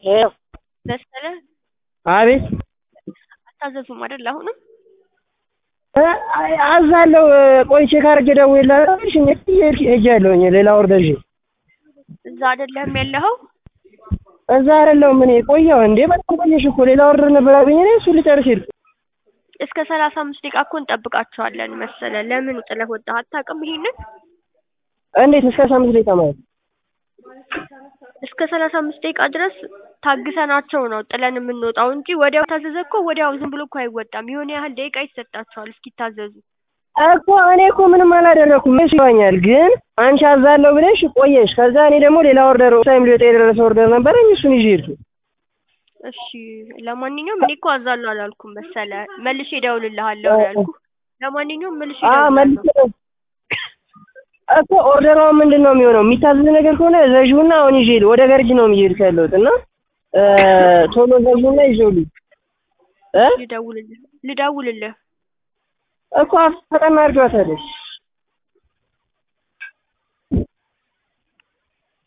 መሰለ አቤት አታዘዙም አይደል? አሁንም አዛለሁ። ቆይ ቼክ አድርጌ ደውዬልሃለሁ። እሺ ሄጃለሁኝ ሌላ ኦርደር ይዤ እዛ አይደለም ያለኸው? እዛ አይደለሁም እኔ ቆየሁ እንዴ በጣም ቆየሽ እኮ ሌላ ኦርደር ነበረብኝ እኔ እሱን ልጨርስ ሄድኩ። እስከ ሰላሳ አምስት ደቂቃ እኮ እንጠብቃቸዋለን መሰለ። ለምን ጥለህ ወጣህ? አታውቅም ይሄንን? እንዴት እስከ አስራ አምስት ደቂቃ ማለት እስከ ሰላሳ አምስት ደቂቃ ድረስ ታግሰናቸው ነው ጥለን የምንወጣው እንጂ ወዲያው ታዘዘ እኮ ወዲያው ዝም ብሎ እኮ አይወጣም። የሆነ ያህል ደቂቃ ይሰጣቸዋል እስኪታዘዙ። እኮ እኔ እኮ ምንም አላደረኩም። እሺ ይሆኛል፣ ግን አንቺ አዛለሁ ብለሽ ቆየሽ። ከዛ እኔ ደግሞ ሌላ ኦርደር ታይም ሊወጣ የደረሰ ኦርደር ነበረኝ እሱን ይዤ ሄድኩ። እሺ ለማንኛውም እኔ እኮ አዛለሁ አላልኩም መሰለ። መልሼ እደውልልሃለሁ ነው ያልኩህ። ለማንኛውም መልሼ አ መልስ እደውልልሃለሁ። እኮ ኦርደሯ ምንድን ነው የሚሆነው? የሚታዘዝ ነገር ከሆነ ዘዥውና አሁን ይዤ ልሂድ። ወደ ገርጂ ነው እየሄድኩ ያለሁት እና እ ቶሎ ዘዥውና ይዤው ልሂድ እ ልደውልልህ ልደውልልህ እኮ ፈጠን አድርጊዋ ታዲያ